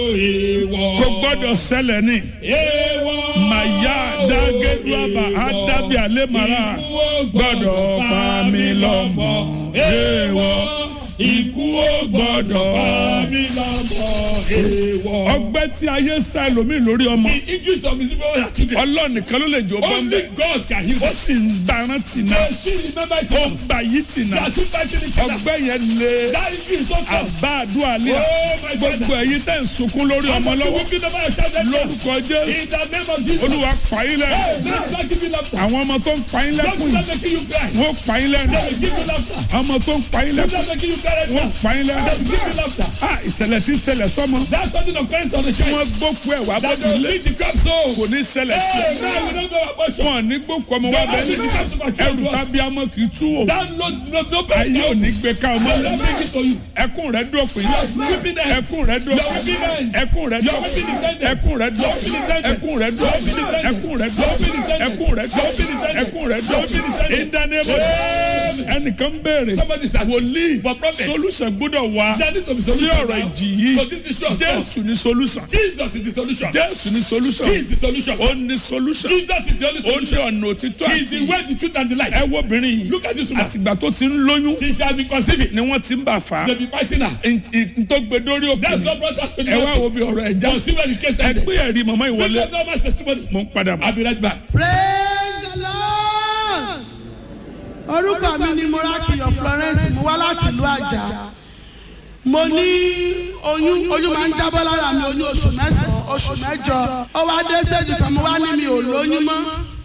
Èèwọ̀. kò gbọ́dọ̀ ṣẹlẹ̀ ní. Èèwọ̀. màyà dágẹ́dúràbà ádábì àlèmàrà gbọ́dọ̀ pa mí lọ́mọ. èèwọ̀ Ikú ò gbọ́dọ̀ pa mí lọ́mọ. Èèwọ̀. ọgbẹ́ tí ayé sá ẹlòmíì lórí ọmọ The English of his people are today. ọlọ́run nìkan ló lè jó Only bọ́m̀bẹ́ God can heal. ó sì ń gbaran tì náà They still remember it. ó gbà yí tì They náà are still fighting each other. ọgbẹ́ yẹn lé That is so tough. àbá àdúrà lé Oh my God. gbogbo ẹ̀yin tẹ́ ń sunkún lórí ọmọ lọ́wọ́ Weeping over your child. lórúkọ jésù In the name of Jesus. olúwa pààyàn Hey, lẹ́nu let's not give you laughter. àwọn ọmọ tó ń pààyàn Don't lẹ́kùn stop yìí making you cry. wọ́n pààyàn lẹ́nu They will give you laughter. ọmọ tó ń pààyàn Don't lẹ́kùn stop making you cry right wọ́n now. pààyàn They lẹ́nu will give you laughter. ah ìṣẹ̀lẹ̀ tí ń ṣẹlẹ̀ sọ́mọ That's something of parents on the child. wọ́n gbókù ẹ̀ wá That bọ́dún they will lé lead the crowd so. kò ní ṣẹlẹ̀ sí Hey, now we don't know about you. wọn ní gbókù ọmọ wa bẹ́ẹ̀ ní ẹrù tàbí amọ̀ kì í tú wò That no, no, no ayé ò ní gbé ká ọmọ They don't make it for you. ẹkún rẹ dópin weeping them. ẹkún rẹ dópin ẹkún rẹ dópin ẹkún rẹ dópin ẹkún rẹ dópin ẹkún rẹ dópin ẹkún rẹ dópin ẹkún rẹ dópin ìdánimọ̀ ẹnìkan béèrè Somebody says, wòlíì but prophet, solution gbọ́dọ̀ wá there needs to be sí solution ọ̀rọ̀ now. ìjì yìí So this is your stuff. jésù ní solution Jesus is the solution. jésù ní He solution is the solution. ó ní solution Jesus is the only ó ní solution. ọ̀nà òtítọ́ He is the àti way, the truth, and the life. ẹ wo obìnrin yìí Look at this woman. àtìgbà tó ti ń lóyún She shall be conceiving. ni wọ́n ti ń bà fà á They be fighting her. ntọ́gbẹ́dórí òkè That's what brought us to the ẹ wá wo bí ọ̀rọ̀ ẹ̀ já But see where the case ẹ ended. gbé ẹ̀rí màmá ìwọlé Because no man's testimony. mo ń padà bọ̀. I'll be right back. praise the lord orúkọ mi ni morakiyo florence mo wá láti ìlú àjà mo ní oyún oyún máa ń jábọ́ lára mi oyún oṣù mẹ́sàn-án oṣù mẹ́jọ ó wá dé stage kan mo wá ní mi ò lóyún mọ́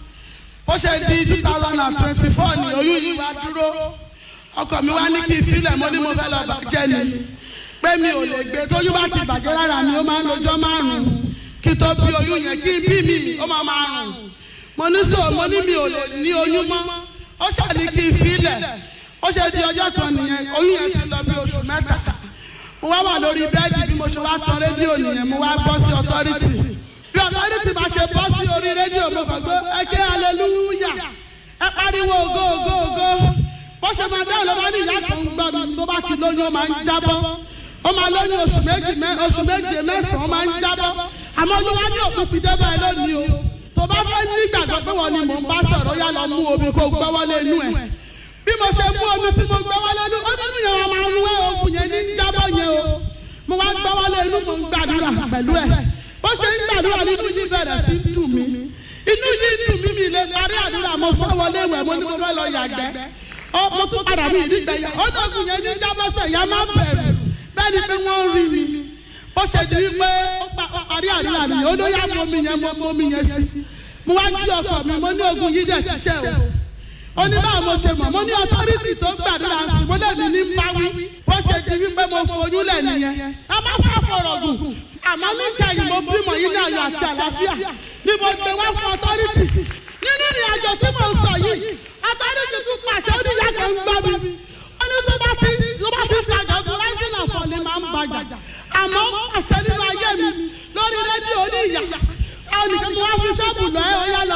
ó ṣe di two thousand and twenty-four ni oyún yìí wá dúró ọkọ mi wá ní kí n filẹ̀ mo ní mo fẹ́ lọ bàjẹ́ ni pé mi ò lè gbé tóyún bá ti bàjẹ́ lára mi ó máa ń lọ́jọ́ márùn-ún kí tó bí oyún yẹn kí n bí mi ó máa máa rùn mo ní sọ mo ní mi ò lè ní oyún mọ́ ó ṣàní kí n filẹ̀ ó ṣe di ọjọ́ kan nìyẹn oyún yẹn ti lọ bí oṣù mẹ́ta mo wá wà lórí bẹ́ẹ̀dì bí mo ṣe wá tan rédíò nìyẹn mo wá bọ́ sí ọtọ́rìtì bí ọtọ́rìtì bá ṣe bọ́ sí orí rédíò mo kàn gbé ẹ ké aleluya ẹ pariwo ògo ògo ògo bó ṣe máa dáhùn ló bá ní ìyá kan gbọ́ mi tó bá ti lóyún ó máa ń jábọ́ ó máa lóyún oṣù méjì mẹ́ oṣù méje mẹ́sàn-án ó máa ń jábọ́ àmọ́ oyún wá ní òkú ti dé báyìí lónìí o tó bá fẹ́ nígbàgbọ́ pé wọ́n ni mò ń bá sọ̀rọ̀ yá lọ mú omi kó gbọ́wọ́lé inú ẹ̀ bí mo ṣe mú omi tí mo gbọ́wọ́lé inú ó nínú yẹn wọn máa ń wé oògùn yẹn ní jábọ́ yẹn o mo wá gbọ́wọ́lé inú mo ń gbàdúrà pẹ̀lú ẹ̀ bó ṣe ń gbàdúrà nínú yìí bẹ̀rẹ̀ sí í dùn mí inú yìí dùn mí mi lè parí àdúrà mo sọ wọlé ìwẹ̀ mo ní mo fẹ́ lọ yàgbẹ́ ó mo tún padà mí ìdígbẹ́ yà ó dọ̀gùn yẹn ní jábọ́sẹ̀ yà má bẹ̀rù bẹ́ẹ̀ ni pé wọ́n rí mi ó ṣe di wípé ó parí àdúrà mi ó ló yá mọ́ mi yẹn mọ́ mọ́ mi yẹn sí mo wá jí ọkọ mi mo ní ogun yìí dẹ̀ ti ṣe o ó ní báwo mo ṣe mọ̀ mo ní ọtọ́rìtì tó gbàdúrà sí mo lè ní ní báwí bó ṣe di wípé mo fojú lẹ̀ nìyẹn a má sá fọ̀rọ̀ gùn àmọ́ nígbà yìí mo bímọ yìí ní ayọ̀ àti àlàáfíà ni mo gbé wá fún ọtọ́rìtì nínú ìrìn àjò tí mo sọ yìí ọtọ́rìtì tún pàṣẹ ó ní ìyá kan ń gbọ́ mi ó ní tó bá ti tó bá ti tajà ọkọ̀ láti náà fọ̀ ni máa ń bàjá àmọ́ pàṣẹ nínú ayé mi lórí rédíò ní ìyá àwọn nìkan mo wá fi ṣọ́ọ̀bù lọ ẹ́ ó yá lọ